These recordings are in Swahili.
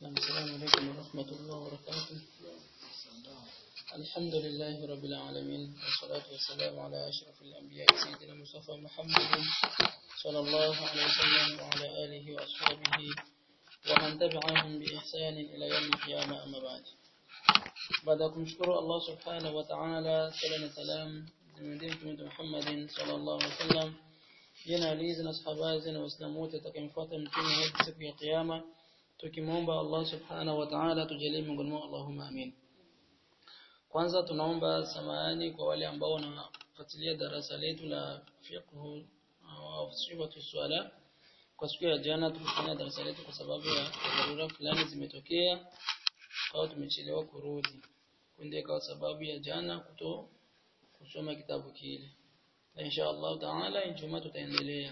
السلام عليكم ورحمة الله وبركاته الحمد لله رب العالمين والصلاة والسلام على أشرف الأنبياء سيدنا مصطفى محمد صلى الله عليه وسلم وعلى آله وأصحابه ومن تبعهم بإحسان إلى يوم القيامة أما بعد بعد kumshukuru Allah subhanahu wa ta'ala sala na salam zimwendee mtume Muhammad sallallahu alaihi wasallam jina alizi na sahaba na waislamu wote atakayemfuata mtume hadi siku ya kiyama tukimwomba Allah subhanahu wa ta'ala tujalie miongoni mwao Allahumma amin kwanza tunaomba samahani kwa wale ambao wanafuatilia darasa letu la fiqh au sifatu swala kwa siku ya jana tulifanya darasa letu kwa sababu ya dharura fulani zimetokea au tumechelewa kurudi kunde kwa sababu ya jana kuto kusoma kitabu kile na insha Allah taala Ijumaa tutaendelea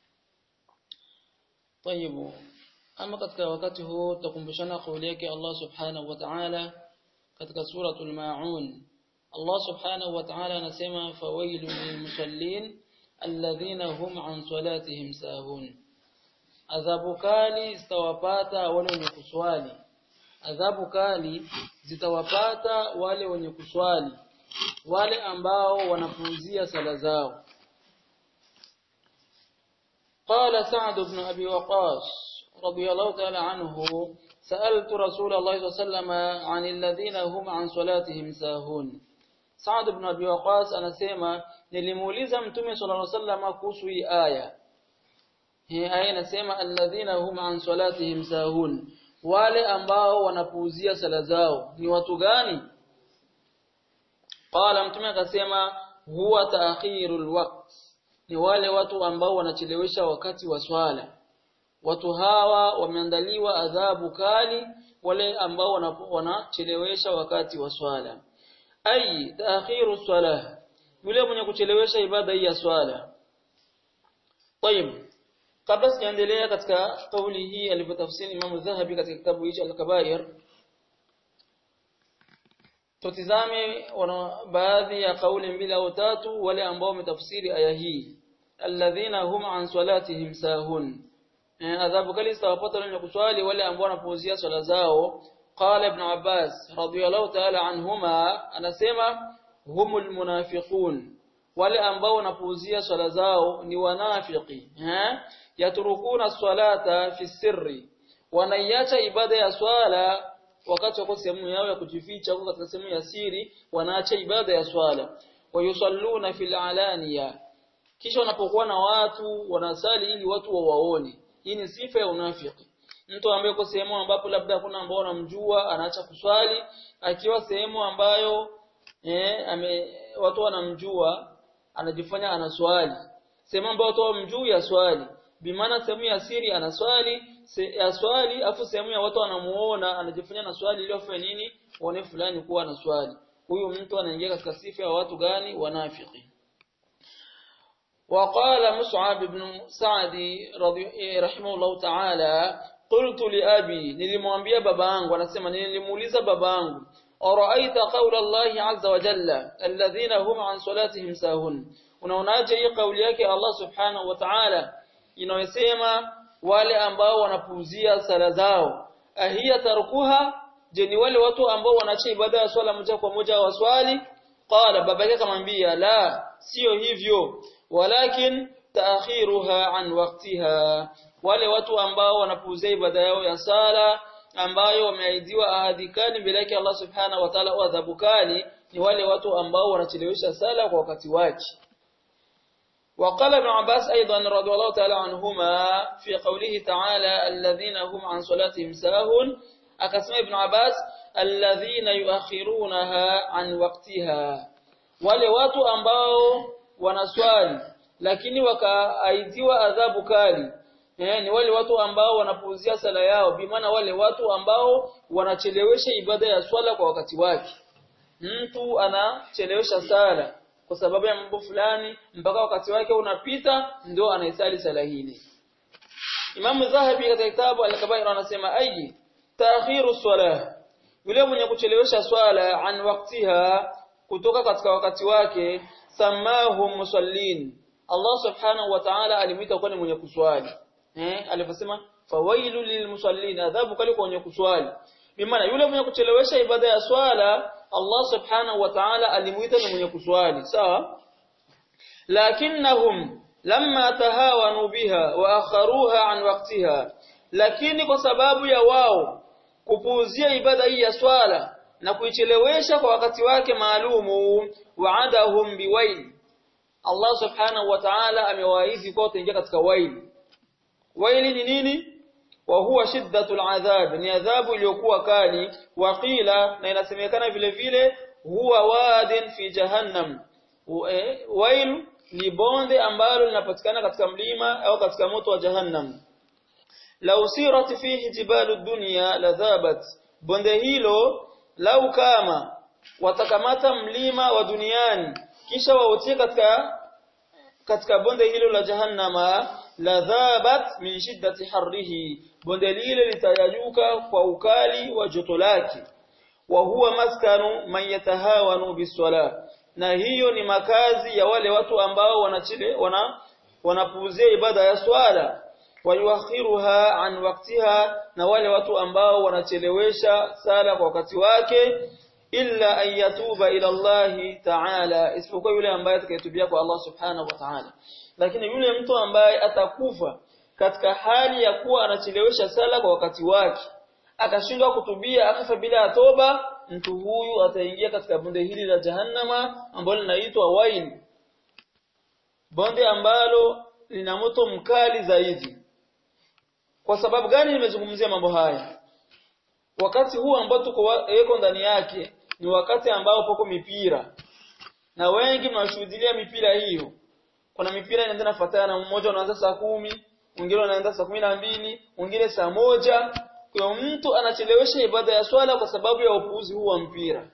طيب ama katika wakati huu tutakumbushana kauli yake Allah subhanahu wa ta'ala katika suratul maun Allah subhanahu wa ta'ala anasema fawailul lilmusallin alladhina hum an salatihim sahun adhabu kali zitawapata wale wenye kuswali adhabu kali zitawapata wale wenye kuswali wale ambao wanapuuzia sala zao قال سعد بن أبي وقاص رضي الله تعالى عنه سألت رسول الله صلى الله عليه وسلم عن الذين هم عن صلاتهم ساهون سعد بن أبي وقاص anasema nilimuuliza mtume صلى الله عليه وسلم kuhusu hii aya hii aya inasema alladhina hum an salatihim sahun wale ambao wanapuuzia sala zao ni watu gani qala mtume akasema huwa ta'khirul waqt ni wale watu ambao wanachelewesha wakati wa swala watu hawa wameandaliwa adhabu kali wale ambao wanachelewesha wakati wa swala ai ta'khiru salah yule mwenye kuchelewesha ibada hii ya swala طيب kabla sijaendelea katika kauli hii alivyotafsiri Imam Dhahabi katika kitabu hicho Al-Kabair tutizame wana baadhi ya kauli mbili au tatu wale ambao wametafsiri aya hii alladhina hum an salatihim sahun adhabu kali zitawapata wale kuswali wale ambao wanapuuzia swala zao qala ibn Abbas radiyallahu ta'ala anhuma anasema humul munafiqun wale ambao wanapuuzia swala zao ni wanafiki eh yaturukuna swalata fi sirri wanaiacha ibada ya swala wakati wako sehemu yao ya kujificha huko katika sehemu ya siri wanaacha ibada ya swala wayusalluna fil alaniya kisha wanapokuwa na watu wanasali ili watu wawaone hii ni sifa ya unafiki mtu ambaye yuko sehemu ambapo labda hakuna ambao wanamjua anaacha kuswali akiwa sehemu ambayo eh, ame, watu wanamjua anajifanya anaswali sehemu ambayo watu wamjui ya swali bimaana sehemu ya siri anaswali se, ya swali afu sehemu ya watu wanamuona anajifanya na swali ili afanye nini waone fulani kuwa anaswali huyu mtu anaingia katika sifa ya watu gani wanafiki وقال مصعب بن سعد رضي رحمه الله تعالى قلت لأبي nilimwambia babangu anasema nilimuuliza babangu أرأيت قول الله عز وجل الذين هم عن صلاتهم ساهون unaonaje hii kauli yake Allah subhanahu wa ta'ala inayosema wale ambao wanapuuzia sala zao ahia tarkuha je ni wale watu ambao wanaacha ibada ya swala moja kwa moja waswali qala baba yake akamwambia la sio hivyo walakin taakhiruha an waqtiha wale watu ambao wanapuuzia ibada yao ya sala ambayo wameahidiwa ahadi kali mbele yake Allah subhanahu wa ta'ala adhabu kali ni wale watu ambao wanachelewesha sala kwa wakati wake وقال ابن عباس أيضا رضي الله تعالى عنهما في قوله تعالى الذين هم عن صلاتهم ساهون أقسم ابن عباس الذين يؤخرونها عن وقتها wale watu ambao wanaswali lakini wakaaidhiwa adhabu kali eh, ni wale watu ambao wanapuuzia sala yao bimaana wale watu ambao wanachelewesha ibada ya swala kwa wakati wake mtu anachelewesha sala kwa sababu ya mambo fulani mpaka wakati wake unapita ndio anaisali sala hili Imam Zahabi katika kitabu Al-Kabair anasema ayi taakhiru salah yule mwenye kuchelewesha swala an waktiha kutoka katika wakati wake samahu musallin Allah subhanahu wa ta'ala alimuita kuwa ni mwenye kuswali eh aliposema fawailu lilmusallin adhabu kali kwa wenye kuswali bimaana yule mwenye kuchelewesha ibada ya swala Allah subhanahu wa ta'ala alimuita ni mwenye kuswali sawa lakinnahum lamma tahawanu biha wa akharuha an waqtiha lakini kwa sababu ya wao kupuuzia ibada hii ya swala na kuichelewesha kwa wakati wake maalumu wa'adahum biwail Allah subhanahu wa ta'ala amewaahidi kwa kuingia katika wail waili ni nini wa huwa shiddatul adhab ni adhabu iliyokuwa kali waqila na inasemekana vile vile huwa wadin fi jahannam wail ni bonde ambalo linapatikana katika mlima au katika moto wa jahannam law sirat fihi jibalu dunya ladhabat bonde hilo lau kama watakamata mlima wa duniani kisha wautie katika katika bonde hilo la jahannama ladhabat min shiddati harrihi bonde lile litayajuka kwa ukali wa joto lake wa huwa maskanu man yatahawanu biswala na hiyo ni makazi ya wale watu ambao wanachile wana wanapuuzia ibada ya swala wayuakhiruha an waktiha na wale watu ambao wanachelewesha sala kwa wakati wake illa an yatuba ila Allah ta'ala isipokuwa yule ambaye atakayetubia kwa Allah subhanahu wa ta'ala lakini yule mtu ambaye atakufa katika hali ya kuwa anachelewesha sala kwa wakati wake akashindwa kutubia akafa bila toba mtu huyu ataingia katika bonde hili la jahannama ambalo linaitwa wain bonde ambalo lina moto mkali zaidi kwa sababu gani nimezungumzia mambo haya wakati huu ambao tuko yeko ndani yake ni wakati ambao poko mipira na wengi mnashuhudia mipira hiyo kuna mipira inaenda nafuatana mmoja unaanza saa kumi mwingine unaanza saa kumi na mbili mwingine saa moja kwa mtu anachelewesha ibada ya swala kwa sababu ya upuuzi huu wa mpira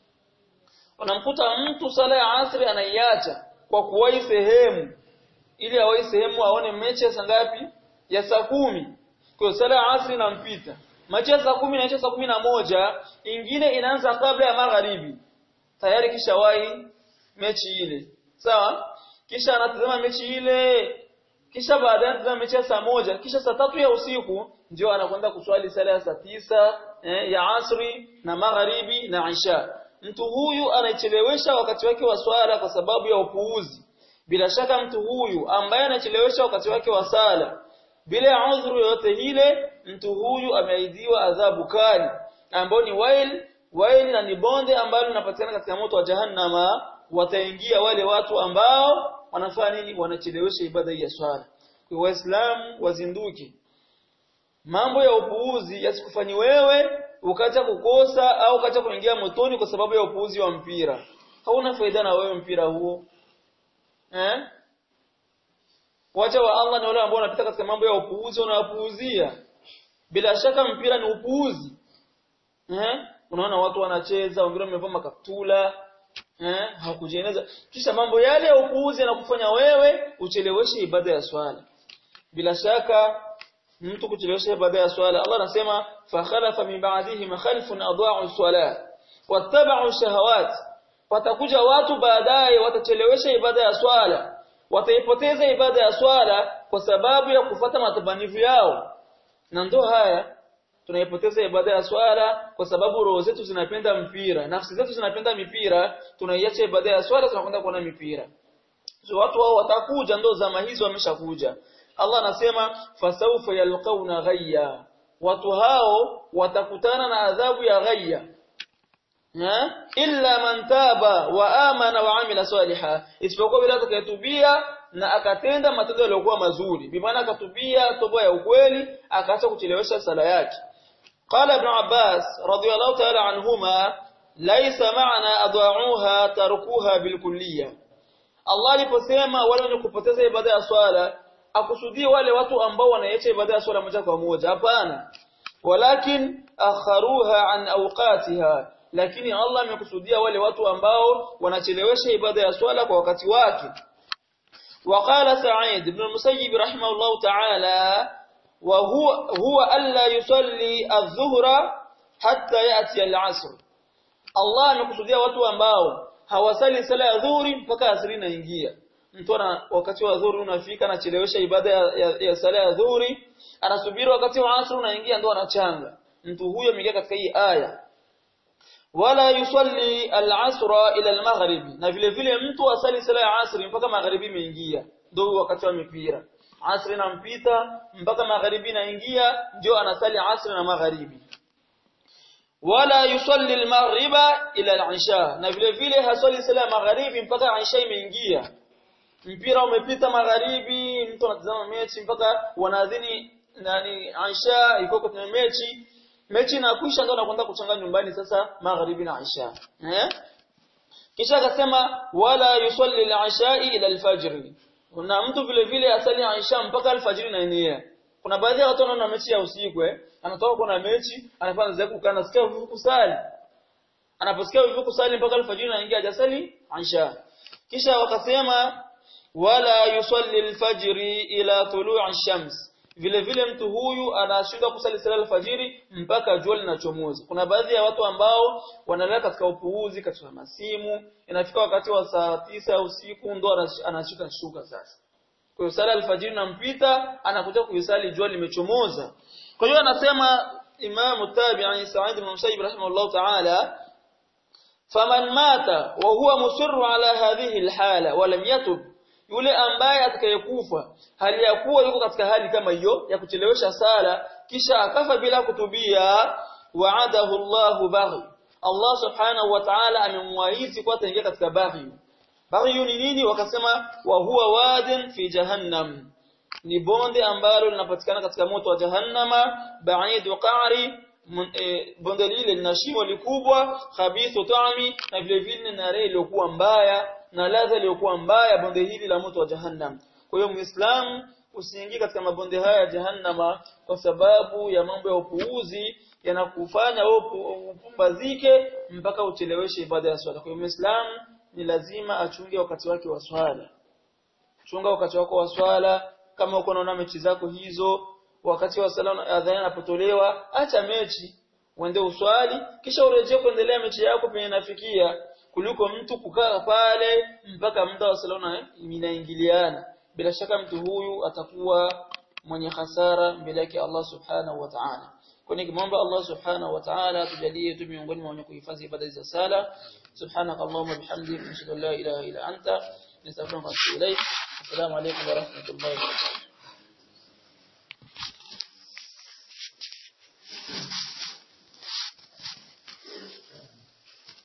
unamkuta mtu sala ya asri anaiacha kwa kuwahi sehemu ili awahi sehemu aone mechi ya saa ngapi ya saa kumi kwa sala ya asri inampita mechi ya saa kumi inaisha saa kumi na moja ingine inaanza kabla ya magharibi tayari kisha wahi mechi ile sawa kisha anatazama mechi ile kisha baadaye anatazama mechi ya saa moja kisha saa tatu ya usiku ndio anakwenda kuswali sala ya saa tisa eh, ya asri na magharibi na isha mtu huyu anachelewesha wakati wake wa swala kwa sababu ya upuuzi bila shaka mtu huyu ambaye anachelewesha wakati wake wa sala bila udhuru yoyote ile mtu huyu ameahidiwa adhabu kali ambayo ni wail wail na ni bonde ambalo linapatikana katika moto wa jahannama wataingia wale watu ambao wanafanya nini wanachelewesha ibada ya swala kwa waislamu wazinduke mambo ya upuuzi yasikufanyi wewe ukacha kukosa au ukacha kuingia motoni kwa sababu ya upuuzi wa mpira hauna faida na wewe mpira huo eh wacha wa Allah na wale ambao wanapita katika mambo ya upuuzi unawapuuzia bila shaka mpira ni upuuzi eh unaona watu wanacheza wengine wamevaa makaptula eh hawakujieneza kisha mambo yale ya upuuzi yanakufanya wewe ucheleweshe ibada ya swala bila shaka mtu kuchelewesha ibada ya swala Allah anasema fa khalafa min ba'dihim khalfun adha'u salat wattaba'u shahawat watakuja watu baadaye watachelewesha ibada ya swala wataipoteza ibada ya swala kwa sababu ya kufata matabanivu yao na ndo haya tunaipoteza ibada ya swala kwa sababu roho zetu zinapenda mpira nafsi zetu zinapenda mipira tunaiacha ibada ya swala tunakwenda kuona mipira so watu wao watakuja ndo zama hizo wameshakuja Allah anasema fasawfa yalqauna ghayya watu hao watakutana na adhabu ya ghayya illa man taba wa amana wa amila saliha isipokuwa bila atakayetubia na akatenda matendo yaliyokuwa mazuri bimaana akatubia toba ya ukweli akaacha kuchelewesha sala yake qala ibn abbas radiyallahu ta'ala anhuma laysa ma'na adwa'uha tarkuha bilkulliyah Allah aliposema wale wenye kupoteza ibada ya swala akusudie wale watu ambao wanaacha ibada ya swala moja kwa moja hapana walakin akharuha an awqatiha lakini Allah amekusudia wale watu ambao wanachelewesha ibada ya swala kwa wakati wake وقال سعيد بن المسيب رحمه الله تعالى وهو هو الا يصلي الظهر حتى ياتي العصر الله amekusudia watu ambao hawasali sala ya dhuhuri mpaka asri inaingia mtu ana wakati wa dhuhuri unafika anachelewesha ibada ya, ya, ya sala ya dhuhuri anasubiri wakati wa asr unaingia ndo anachanga mtu huyo ameingia katika hii aya wala yusalli al-asra ila al-maghribi na vile vile mtu asali sala ya asri mpaka magharibi imeingia ndio wakati wa mipira asri inampita mpaka magharibi inaingia ndio anasali asri na magharibi wala yusalli al-maghriba ila al-isha na vile vile hasali sala ya magharibi mpaka isha imeingia mpira umepita magharibi mtu anatazama mechi mpaka wanadhini nani Aisha iko kwenye mechi mechi inakwisha ndio anakwenda kuchanga nyumbani sasa magharibi na Aisha eh kisha akasema wala yusalli al-ishai ila al-fajr na mtu vile vile asali Aisha mpaka al-fajr inaenea kuna baadhi ya watu wanaona mechi ya usiku eh anatoka kuna mechi anafanya zake kukaa nasikia vivu kusali anaposikia vivu kusali mpaka al-fajr inaingia hajasali Aisha kisha wakasema wala yusalli al-fajr ila tulu'i shams vile vile mtu huyu anashinda kusali sala alfajiri mpaka jua linachomoza. Kuna baadhi ya watu ambao wanalala katika upuuzi katika masimu, inafika wakati wa saa tisa usiku ndo anashika shuka sasa. Kwa hiyo sala alfajiri nampita, anakuja kuisali jua limechomoza. Kwa hiyo anasema Imam Tabi'i Sa'id ibn Musayyib rahimahullah ta'ala faman mata wa huwa musirru ala hadhihi alhala wa lam yatub yule ambaye atakayekufa hali ya kuwa yuko katika hali kama hiyo ya kuchelewesha sala kisha akafa bila kutubia wa'adahu Allahu baghi Allah subhanahu wa ta'ala amemwahizi kwa ataingia katika baghi baghi ni nini wakasema wa huwa wadin fi jahannam ni bonde ambalo linapatikana katika moto wa jahannama ba'idu qa'ri bonde lile lina shimo likubwa khabithu ta'mi na vile vile na reli iliyokuwa mbaya na ladha iliyokuwa mbaya bonde hili la moto wa jahannam kwa hiyo muislamu usiingie katika mabonde haya ya jahannama kwa sababu ya mambo ya upuuzi yanakufanya wewe upumbazike mpaka ucheleweshe ibada ya swala kwa hiyo muislamu ni lazima achunge wakati wake wa swala chunga wakati wako wa swala kama uko unaona mechi zako hizo wakati wa sala adhana inapotolewa acha mechi uende uswali kisha urejee kuendelea mechi yako penye inafikia kuliko mtu kukaa pale mpaka muda wa sala inaingiliana bila shaka mtu huyu atakuwa mwenye hasara mbele yake Allah subhanahu wa ta'ala kwani kimomba Allah subhanahu wa ta'ala atujalie tu miongoni mwa wenye kuhifadhi ibada za sala subhanaka allahumma bihamdika ashhadu an la ilaha illa anta nastaghfiruka wa atubu ilayk assalamu alaykum wa rahmatullahi wa barakatuh